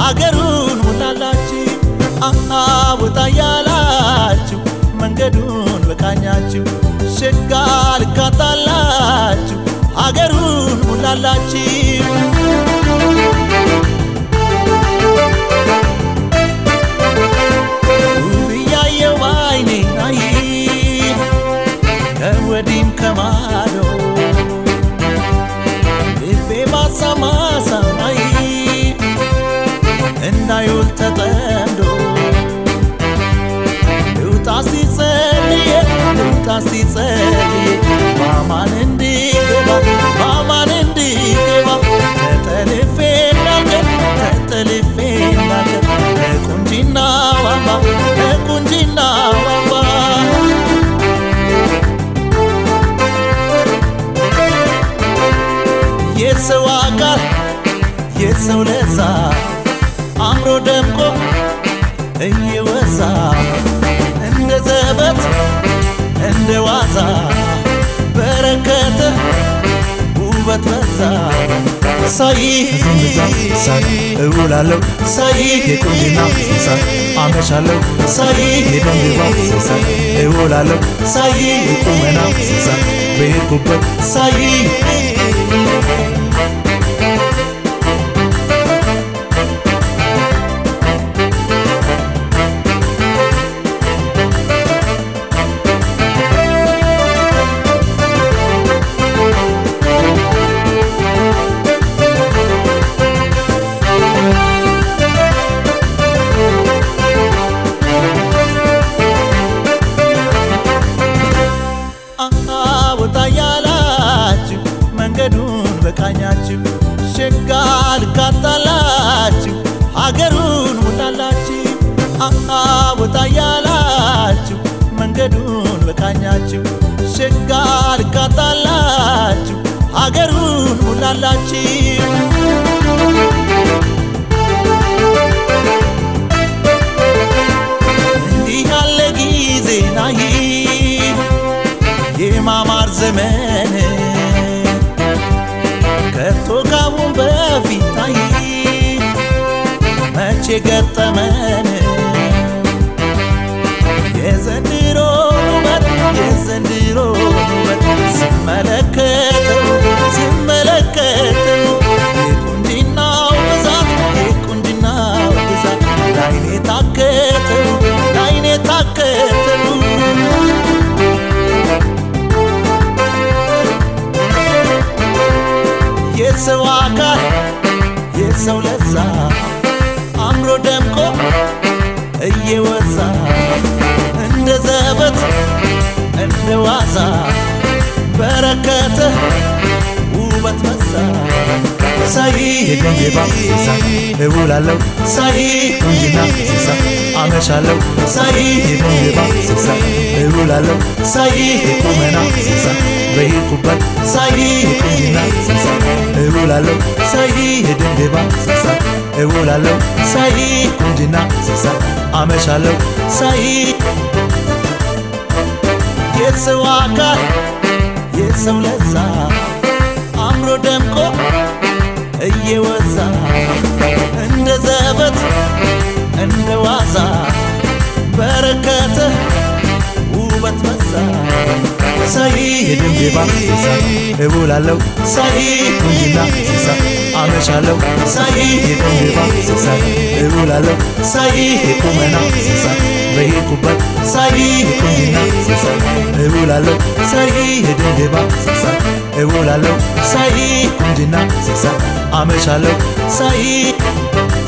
ሀገሩን ሙላላችሁ አሃ ወጣ ያላችሁ መንገዱን በቃኛችሁ ሸጋ ልካታላችሁ ሀገሩን ሙላላችሁ ውብ እያየው አይኔ አይ ከወዲም ከማዶ ልቤ ባሳማ ሰማይ እንዳይውል ተጠምዶ ልውጣ ሲጸልይ ልውጣ ሲጸልይ ማማን እንዲገባ ማማን እንዲገባ ተጠልፌ እንዳልቀር ተጠልፌ እንዳልቀር ለቁንጂና ዋባ ለቁንጂና ዋባ የሰው አካል የሰው ለዛ አምሮ ደምቆ እየወዛ እንደ ዘበት እንደ ዋዛ በረከተ ውበት በዛ ሳይ ሳይ እውላለሁ ሳይ የቁንጅና ሳይ አመሻለሁ ሳይ የደንግባ ሳይ እውላለሁ ሳይ የቁመና ሳይ በሄድኩበት ሳይ አሃ ወጣ ያላችሁ መንገዱን በቃኛችሁ ሸጋ ልካታላችሁ ሀገሩን ሙላላችሁ አሃ ወጣ ያላችሁ መንገዱን በቃኛችሁ ሸጋ ልካታላችሁ ሀገሩን ሙላላችሁ እንዲህ ያለ ጊዜ ናይ የማማር ዘመን ከቶ ካሁን በፊት አይ መቼ ገጠመን የዘንድሮ ውበት የዘንድሮ ውበት ስመለከተው ስመለከተው የቁንጅናው ብዛት የቁንጅናው ብዛት ላይኔ ታከተው ላይኔ ታከተው የሰው አካል የሰው ለዛ አምሮ ደምቆ እየወዛ እንደ ዘበት እንደ ዋዛ በረከተ ውበት በዛ ሳይ የደንጌባ ሳይ እውላለሁ ሳይ ቁንጅና ሳይ አመሻለሁ ሳይ የደንጌባ ሳይ እውላለሁ ሳይ የቁመና ሳይ በሄድኩበት ሳይ የቁንጅና ሳይ እውላለሁ ሳይ የደንጌባ ሳይ እውላለሁ ሳይ ቁንጅና ሳይ አመሻለሁ ሳይ የሰው አካል የሰው ለዛ አምሮ ደምቆ እየወዛ እንደ ዘበት እንደ ዋዛ በረከተ ውበት በዛ ሳይ የደንቤባ ሳይ እውላለሁ ሳይ ቁንጅና ሳይ አመሻለሁ ሳይ የደንቤባ ሳይ እውላለሁ ሳይ የቁመና ሳይ በሄድኩበት ሳይ የቁንጅና ሳይ እውላለሁ ሳይ የደንቤባ ሳይ እውላለሁ ሳይ ቁንጅና ሳይ አመሻለሁ ሳይ